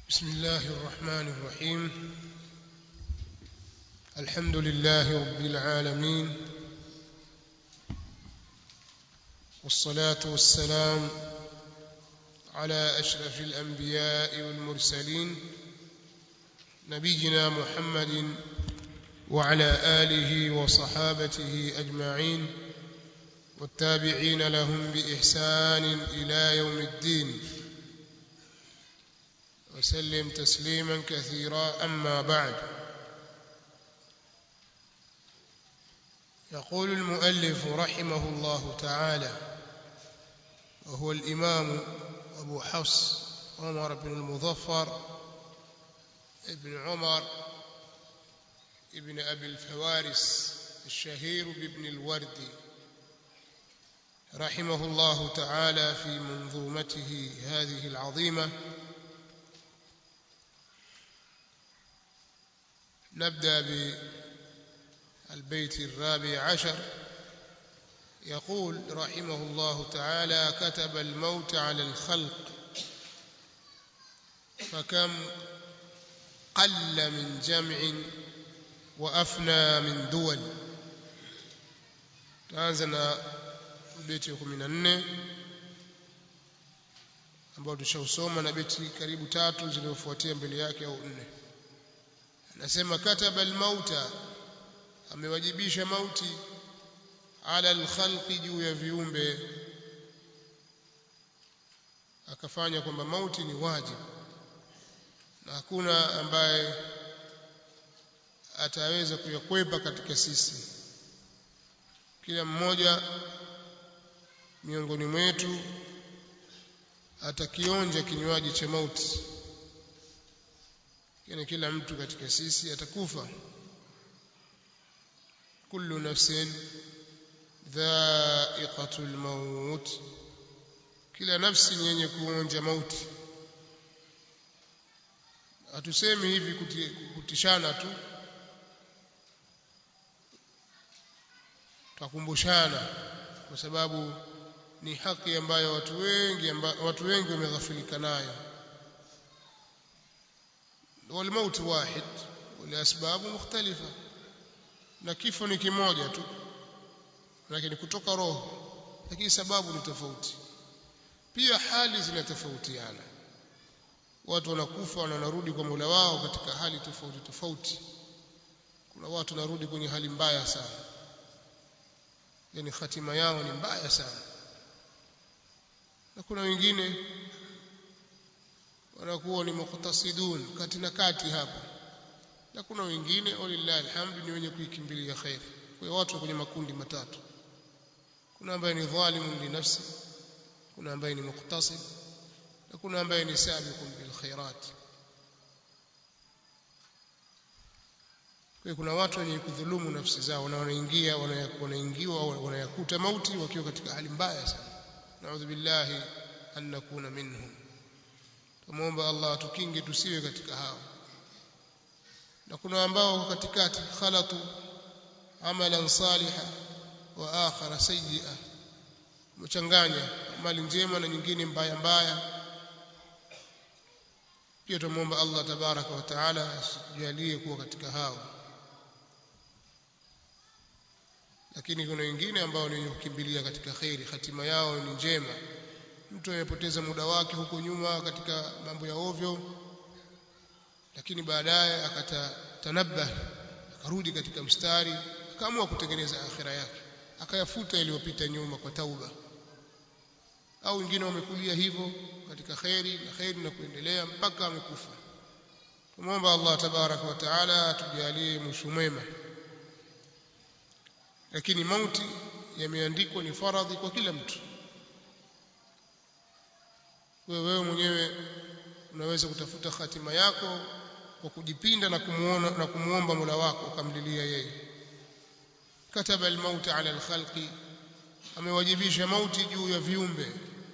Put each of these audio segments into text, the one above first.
بسم الله الرحمن الرحيم الحمد لله رب العالمين والصلاة والسلام على أشرف الأنبياء والمرسلين نبينا محمد وعلى آله وصحابته أجمعين والتابعين لهم بإحسان إلى يوم الدين وسلم تسليما كثيرا أما بعد يقول المؤلف رحمه الله تعالى وهو الإمام أبو حفص عمر بن المظفر ابن عمر ابن أبي الفوارس الشهير بابن الوردي رحمه الله تعالى في منظومته هذه العظيمة نبدأ بالبيت الرابع عشر يقول رحمه الله تعالى كتب الموت على الخلق فكم قل من جمع وأفنى من دول تانزنا beti ya 14 ambao tushausoma na beti karibu tatu zilizofuatia mbele yake au nne anasema kataba almauta amewajibisha mauti ala alkhalqi juu ya viumbe akafanya kwamba mauti ni wajibu na hakuna ambaye ataweza kuyakwepa katika sisi kila mmoja miongoni mwetu atakionja kinywaji cha mauti yani kila mtu katika sisi atakufa kullu nafsin dha'iqatul maut kila nafsi ni yenye kuonja mauti hatusemi hivi kuti, kutishana tu twakumbushana kwa sababu ni haki ambayo watu wengi amba, watu wengi wameghafilika nayo والموت واحد ولاسباب مختلفه na kifo ni kimoja tu lakini kutoka roho lakini sababu ni tofauti pia hali zinatofautiana watu wanakufa na wanarudi kwa Mola wao katika hali tofauti tofauti kuna watu wanarudi kwenye hali mbaya sana yani hatima yao ni mbaya sana na kuna wengine wanakuwa ni muqtasidun kati na kati hapo na kuna wengine walillahi alhamdu ni wenye kuikimbilia khair kwa hiyo watu kwenye makundi matatu kuna ambaye ni dhalimun li nafsi kuna ambaye ni muqtasid na kuna ambaye ni sabiqun bil khairat kwa kuna watu wenye kudhulumu nafsi zao na wanaingia wanaingiwa wanayakuta mauti wakiwa katika hali mbaya sana naudhu billahi an nakuna minhum tumuomba Allah tukinge tusiwe katika hao na kuna ambao katikati khalatu amalan saliha wa akhara sayyi'a mchanganya mali njema na nyingine mbaya mbaya pia tumuomba Allah tabaraka wa taala asijalie kuwa katika hao lakini kuna wengine ambao ni kukimbilia katika khairi hatima yao ni njema mtu amepoteza muda wake huko nyuma katika mambo ya ovyo lakini baadaye akatanabah akarudi katika mstari akaamua kutengeneza akhira yake akayafuta yaliyopita nyuma kwa tauba au wengine wamekulia hivyo katika khairi na khairi na kuendelea mpaka amekufa tumwomba Allah tabaraka wa taala atujalie mwisho mwema lakini mauti yameandikwa ni faradhi kwa kila mtu wewe mwenyewe unaweza kutafuta hatima yako kwa kujipinda na kumuona na kumuomba Mola wako ukamlilia yeye kataba almaut ala alkhalqi amewajibisha mauti juu ya viumbe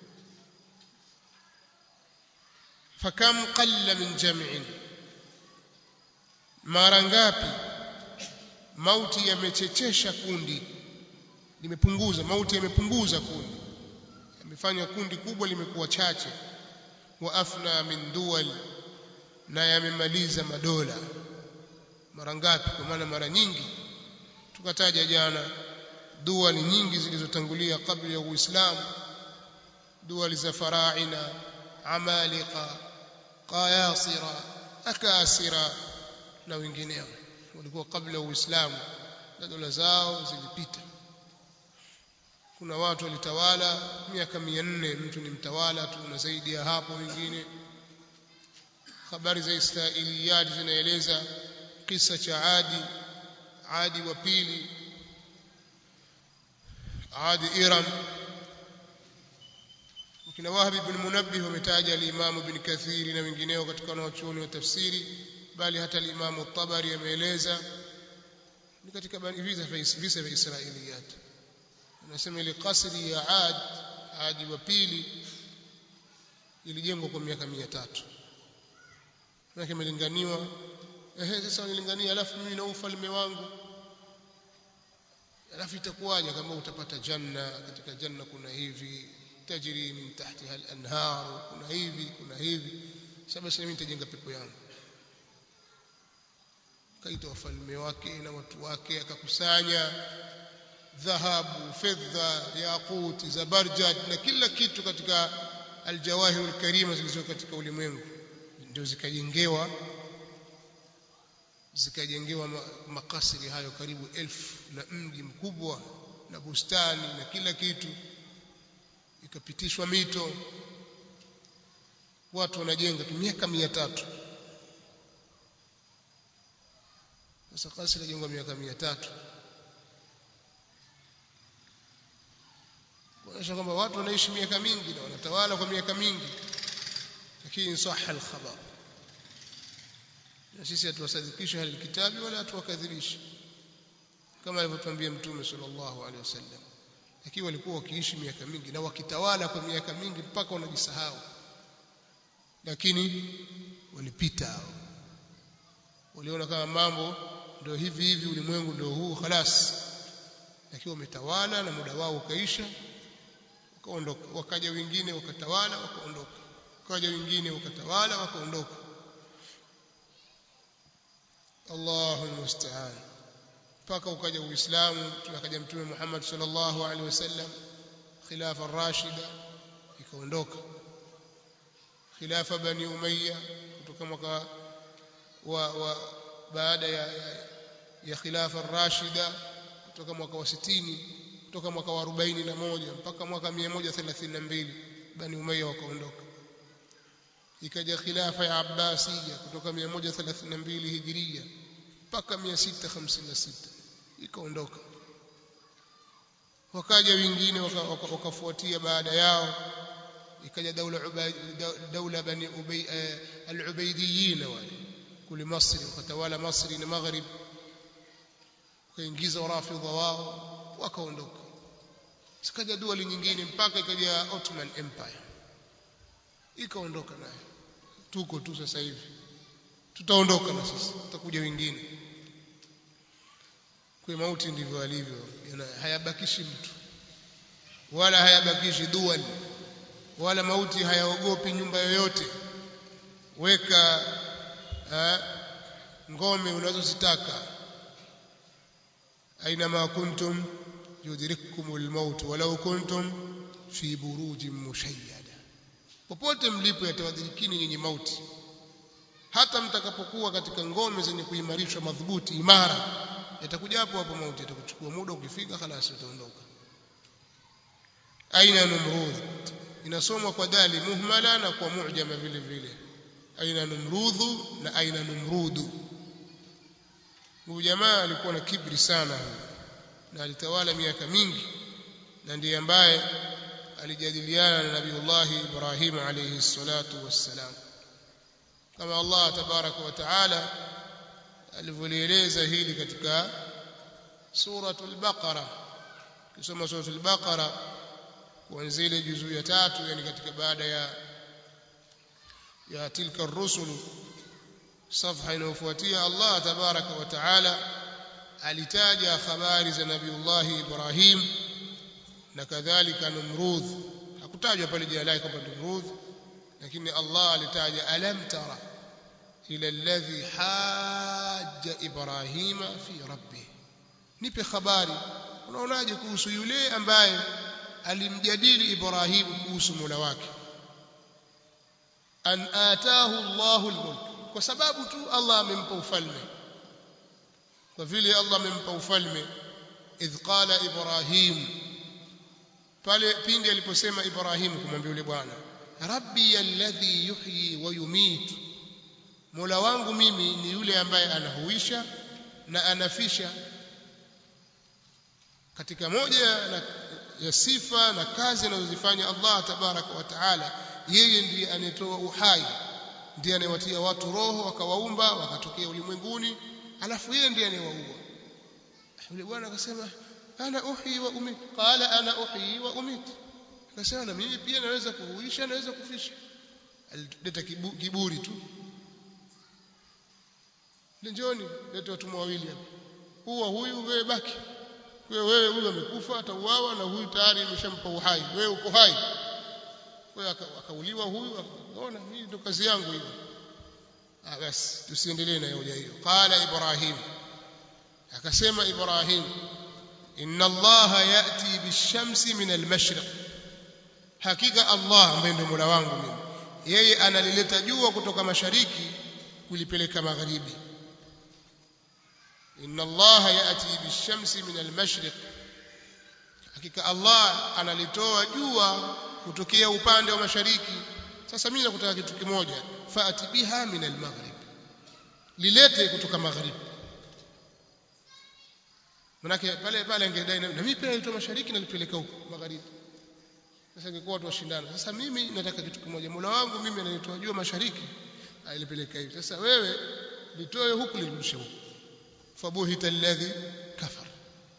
fakam qalla min jam'in mara ngapi mauti yamechechesha kundi limepunguza mauti yamepunguza kundi yamefanya kundi kubwa limekuwa chache wa afna min duwal na yamemaliza madola mara ngapi kwa maana mara nyingi tukataja jana dua ni nyingi zilizotangulia kabla ya Uislamu dua za faraina amalika qayasira akasira na wengineo walikuwa kabla ya Uislamu na dola zao zilipita kuna watu walitawala miaka 400 mtu ni mtawala tu na zaidi ya hapo wengine habari za Israiliyat zinaeleza kisa cha Adi Adi wa pili Adi Iram kina Wahab ibn Munabbih wametaja al-Imam ibn Kathir na wengineo katika wanachuoni wa tafsiri bali hata al-Imam at-Tabari ameeleza ni katika visa vya Israiliyat anasema ile kasri ya Ad Adi wa pili ilijengwa kwa miaka 300 na imelinganiwa ehe sasa wanilingania alafu mimi na ufalme wangu alafu itakuwaje kama utapata janna katika janna kuna hivi tajri min tahtiha al-anhar kuna hivi kuna hivi sasa mimi nitajenga pepo yangu kaita wafalme wake na watu wake akakusanya dhahabu fedha yaquti zabarjad na kila kitu katika aljawahir alkarima zilizo katika ulimwengu ndio zikajengewa zikajengewa makasiri hayo karibu elfu na mji mkubwa na bustani na kila kitu ikapitishwa mito watu wanajenga tu miaka mia tatu sasa kasri inajengwa miaka mia tatu kuonyesha kwamba watu wanaishi miaka mingi na wanatawala kwa miaka mingi lakini sahha al-khabar na sisi hatuwasadikisha hali kitabu wala hatuwakadhibisha kama alivyotuambia mtume sallallahu alaihi wasallam lakini walikuwa wakiishi miaka mingi na wakitawala kwa miaka mingi mpaka wanajisahau lakini walipita hao waliona kama mambo ndio hivi hivi ulimwengu ndio huu khalas lakini wametawala na muda wao ukaisha wakaondoka wakaja wengine wakatawala wakaondoka wakaja wengine wakatawala wakaondoka Allahu almusta'an mpaka ukaja uislamu tunakaja mtume Muhammad sallallahu alaihi wasallam khilafa ar-rashida ikaondoka khilafa bani umayya kutoka mwaka wa, wa baada ya, ya, ya khilafa ar-rashida kutoka mwaka wa 60 kutoka mwaka wa 41 mpaka mwaka 132 bani umayya wakaondoka ikaja khilafa ya abbasiya kutoka 132 hijiria mpaka 656 ikaondoka wakaja wengine wakafuatia baada yao ikaja daula daula bani ubay al-ubaydiyin wale kule Misri wakatawala Misri na Maghrib wakaingiza warafidha wao wakaondoka sikaja dua nyingine mpaka ikaja Ottoman Empire ikaondoka nayo tuko tu sasa hivi tutaondoka na sisi tutakuja wengine kwa mauti ndivyo alivyo hayabakishi mtu wala hayabakishi dua wala mauti hayaogopi nyumba yoyote weka ha, ngome unazozitaka aina ma kuntum yudrikkumul maut walau kuntum fi burujin mushayyada popote mlipo yatawadhirikini nyinyi mauti hata mtakapokuwa katika ngome zenye kuimarishwa madhubuti imara yatakuja hapo hapo mauti yatakuchukua muda ukifika خلاص utaondoka aina numrud inasomwa kwa dali muhmala na kwa mu'jama vile vile aina numrudhu na aina numrudu huyu jamaa alikuwa na kibri sana na alitawala miaka mingi na ndiye ambaye alijadiliana na Nabiiullah Ibrahim alayhi salatu wassalam kama Allah tabaraka wa taala alivyolieleza hili katika suratul baqara kisoma suratul baqara kuanzia ile juzuu ya tatu yani katika baada ya ya tilka ar-rusul safha inayofuatia Allah tabaraka wa taala alitaja habari za Nabiiullah Ibrahim na kadhalika Numrud hakutajwa pale jina lake kwamba Numrud lakini Allah alitaja alam tara ila alladhi hajja ibrahima fi rabbih nipe habari unaonaje kuhusu yule ambaye alimjadili ibrahimu kuhusu mola wake an ataahu Allahu almulk kwa sababu tu Allah amempa ufalme kwa vile Allah amempa ufalme idh qala ibrahim pale pindi aliposema ibrahim kumwambia yule bwana rabbi alladhi yuhyi wa yumit mola wangu mimi ni yule ambaye anahuisha na anafisha katika moja na ya sifa na kazi anazozifanya Allah tabaraka wa taala yeye ndiye anayetoa uhai ndiye anayewatia watu roho wakawaumba wakatokea ulimwenguni alafu yeye ndiye anayewaua yule bwana akasema ana uhi wa umit qala ana uhi wa umit akasema na mimi pia naweza kuhuisha naweza kufisha alileta kiburi tu njoni leta watu wawili hapa huwa huyu wewe baki wewe wewe huyu amekufa atauawa na huyu tayari imeshampa uhai wewe uko hai wewe akauliwa huyu akaona hii ndio kazi yangu hiyo ah basi tusiendelee na hoja hiyo qala ibrahim akasema ibrahim inna allaha yati bishamsi min almashriq hakika allah ambaye ndio mola wangu mimi yeye analileta jua kutoka mashariki kulipeleka magharibi inna allaha yati bishamsi min almashriq hakika allah analitoa jua kutokea upande wa mashariki sasa mimi nakutaka kitu kimoja faati biha min almaghrib lilete kutoka magharibi manake pale pale angedai na mimi pia nilitoa mashariki na nilipeleka huko magharibi sasa ingekuwa watu washindana sasa mimi nataka kitu kimoja mola wangu mimi ananitoa jua mashariki alipeleka hivi sasa wewe litoe huku lirudishe huku fabuhita alladhi kafar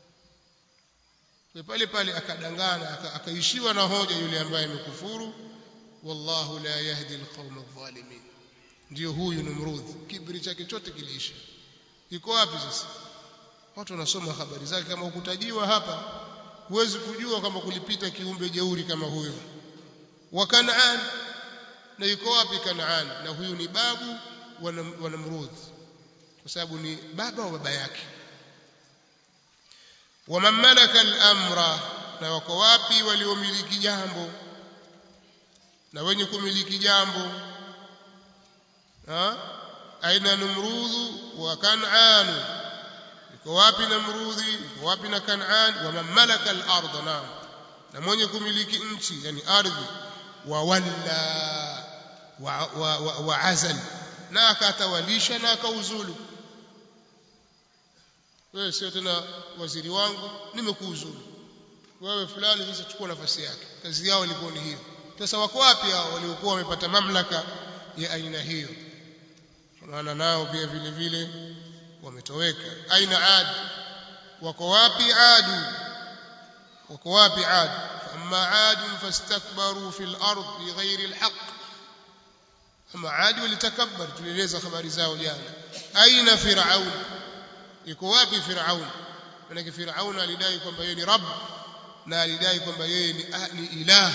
pale pale akadangana akaishiwa na hoja yule ambaye amekufuru wallahu la yahdi alqawma adh-dhalimin ndio huyu Numrud kibri chake chote kiliisha iko wapi sasa watu wanasoma habari zake kama ukutajiwa hapa huwezi kujua kama kulipita kiumbe jeuri kama huyo wa Kanaan na yuko wapi Kanaan na huyu ni babu wa Namrud kwa sababu ni baba wa baba yake waman malaka al-amra na wako wapi waliomiliki jambo na wenye kumiliki jambo ha aina numrudhu wa kan'an yuko wapi namrudhi yuko wapi na kan'an waman malaka al-ardh na na mwenye kumiliki nchi yani ardhi wa walla wa, wa, wa, wa azal na akatawalisha na akauzulu wewe sio tena waziri wangu nimekuuzuru wewe fulani sasa chukua nafasi yake kazi yao ilikuwa ni hiyo sasa wako wapi hao waliokuwa wamepata mamlaka ya aina hiyo maana nao pia vile vile wametoweka aina ad wako wapi adu wako wapi ad amma ad fastakbaru fil ard bighairi alhaq ama adi walitakabbar tulieleza habari zao jana aina firaun yuko wapi Firaun maana Firaun alidai kwamba yeye ni Rabb na alidai kwamba yeye ni, ni ilah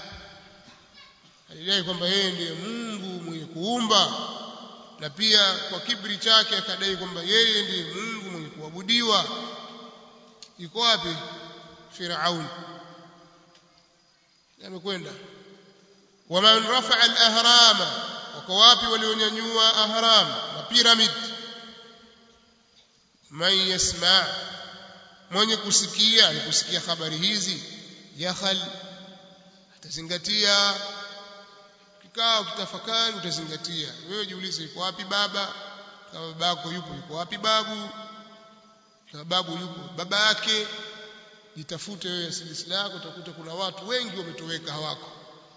alidai kwamba yeye ndiye Mungu mwenye kuumba na pia kwa kibri chake akadai kwamba yeye ndiye Mungu mwenye kuabudiwa yuko wapi Firaun amekwenda waman rafa'a al-ahrama wako wapi walionyanyua ahram na pyramid man yasma mwenye kusikia ni kusikia habari hizi yakhal atazingatia kikao kitafakari utazingatia wewe jiulize yuko wapi baba kama babako yupo yuko wapi babu kama babu yupo baba yake jitafute wewe silisi lako utakuta kuna watu wengi wametoweka hawako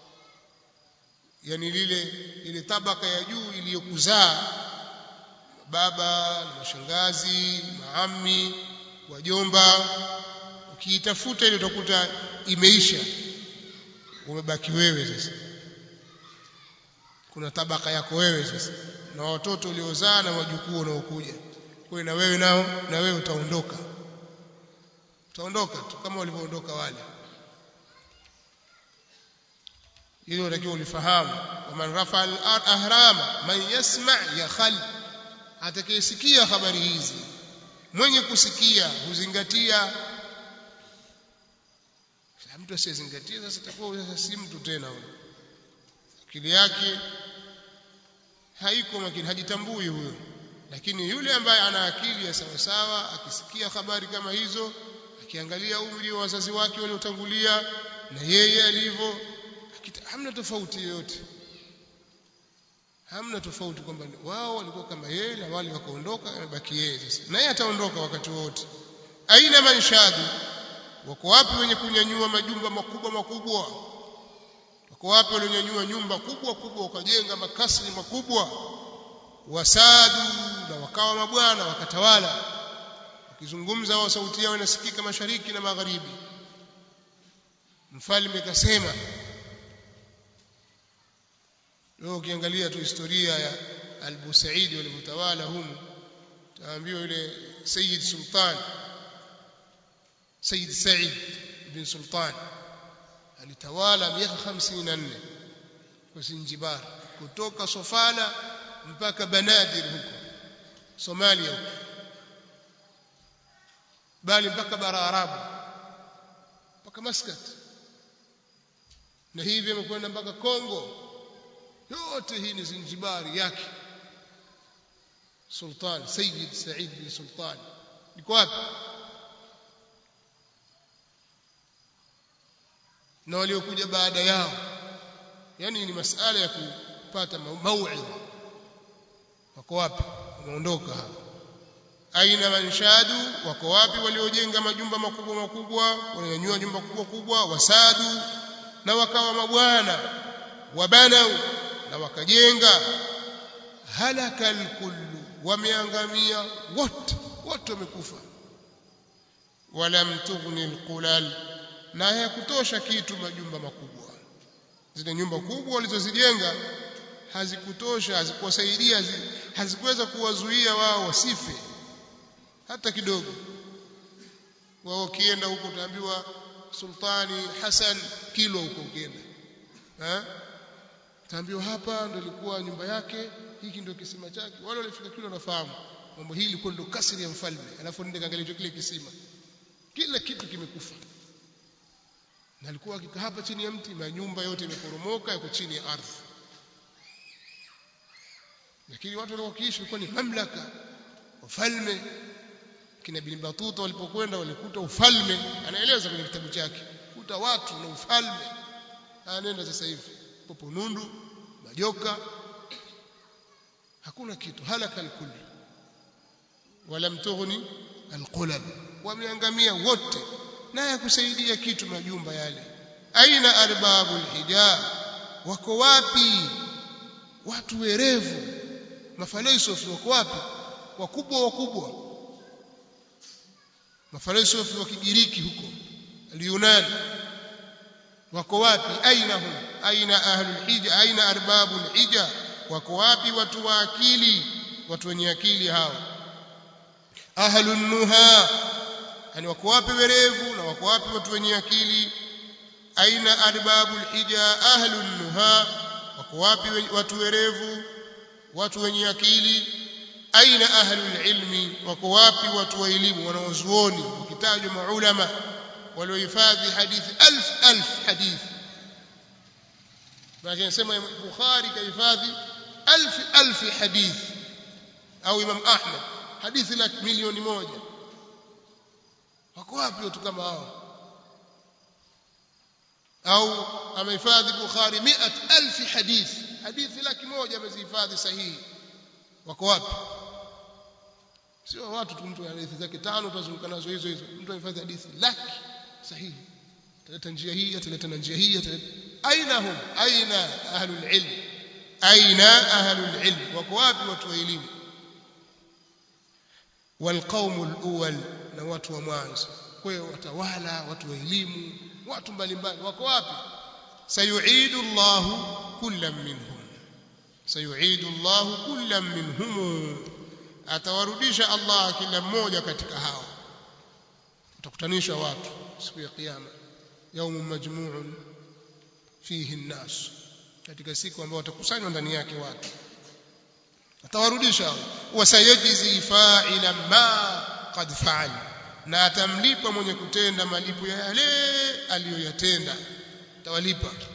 yani lile ile tabaka ya juu iliyokuzaa baba na mashangazi maami wajomba ukiitafuta ile utakuta imeisha umebaki wewe sasa kuna tabaka yako wewe sasa na watoto uliozaa na wajukuu wanaokuja kwa na wewe nao na wewe utaondoka utaondoka tu kama walivyoondoka wale hilo unatakiwa ulifahamu waman rafa al-ahrama man yasma' yakhal atakayesikia habari hizi mwenye kusikia huzingatia mtu asiyezingatia sasa itakuwa sasa si mtu tena huyo akili yake haiko makini hajitambui huyo lakini yule ambaye ana akili ya sawa sawa akisikia habari kama hizo akiangalia umri wa wazazi wake waliotangulia na yeye alivyo hamna tofauti yoyote hamna tofauti kwamba wao walikuwa kama yeye na wale wakaondoka amebaki yeye sasa na yeye ataondoka wakati wote aina manshadu wako wapi wenye kunyanyua majumba makubwa makubwa wako wapi walionyanyua nyumba kubwa kubwa wakajenga makasri makubwa wasadu na wakawa mabwana wakatawala wakizungumza wao sauti yao inasikika mashariki na magharibi mfalme kasema leo ukiangalia tu historia ya al-Busaidi walivyotawala humu taambiwa yule Sayyid Sultan Sayyid Said bin Sultan alitawala miaka 54 kwa Zanzibar kutoka Sofala mpaka Banadir huko Somalia huko bali mpaka bara Arabu mpaka Muscat na hivi amekwenda mpaka Kongo yote hii ni Zanzibari yake Sultan Sayyid Said bin Sultan liko wapi na waliokuja baada yao yani ni masala ya kupata mauidha wako wapi wameondoka hapa aina manshadu wako wapi waliojenga majumba makubwa makubwa walionyanyua jumba kubwa kubwa wasadu na wakawa mabwana wabanau na wakajenga halaka alkullu wameangamia wote wote wamekufa walam tughni alqulal na hayakutosha kitu majumba makubwa zile nyumba kubwa walizozijenga hazikutosha hazikuwasaidia hazikuweza kuwazuia wao wasife hata kidogo wao ukienda huko utaambiwa sultani Hassan kilo huko ukienda eh utaambiwa hapa ndio ilikuwa nyumba yake hiki ndio kisima chake wale walifika kilo nafahamu mambo hili ilikuwa ndio kasri ya mfalme alafu nende kaangalia kile kisima kila kitu kimekufa na alikuwa akikaa hapa chini ya mti na nyumba yote imeporomoka yako chini ya ardhi lakini watu walikuwa kiishi ilikuwa ni mamlaka wafalme kina bin Batuta walipokwenda walikuta ufalme anaeleza kwenye kitabu chake kuta watu na ufalme anaenda sasa hivi popo nundu majoka hakuna kitu halaka alkul walam tughni alqulab wameangamia wote na yakusaidia kitu majumba yale aina arbabul hijab wako wapi watu werevu mafalsafa wako wapi wakubwa wakubwa mafalsafa wa kigiriki huko al-Yunani wako wapi aina hum aina ahlul hija aina arbabul hija wako wapi watu wa akili watu wenye akili hao ahlun nuha yani wako wapi werevu na wako wapi watu wenye akili aina arbabul hija ahlun nuha wako wapi watu werevu watu wenye akili aina ahlul ilmi wako wapi watu wa elimu wanaozuoni ukitajwa maulama waliohifadhi hadithi alf alf hadithi lakini sema Bukhari kahifadhi alf alf hadithi au Imam Ahmad hadithi la milioni moja wako wapi watu kama hao au amehifadhi Bukhari 100000 hadithi hadithi laki moja amezihifadhi sahihi wako wapi sio watu tu mtu hadithi zake tano tutazunguka nazo hizo hizo mtu anahifadhi hadithi laki sahihi ataleta njia hii ataleta na njia hii aina hum aina ahlul ilm aina ahlul ilm wako wapi watu wa elimu والقوم الاول na watu wa mwanzo kwa hiyo watawala watu wa elimu watu mbalimbali wako wapi sayuidu Allahu kullam minhum sayuidu Allahu kullam minhum atawarudisha Allah kila mmoja katika hao utakutanisha watu siku ya kiyama yaumu majmu'un fihi nnas katika siku ambayo watakusanywa ndani yake watu atawarudisha wasayajzi fa'ila ma qad fa'al na atamlipa mwenye kutenda malipo ya yale aliyoyatenda tawalipa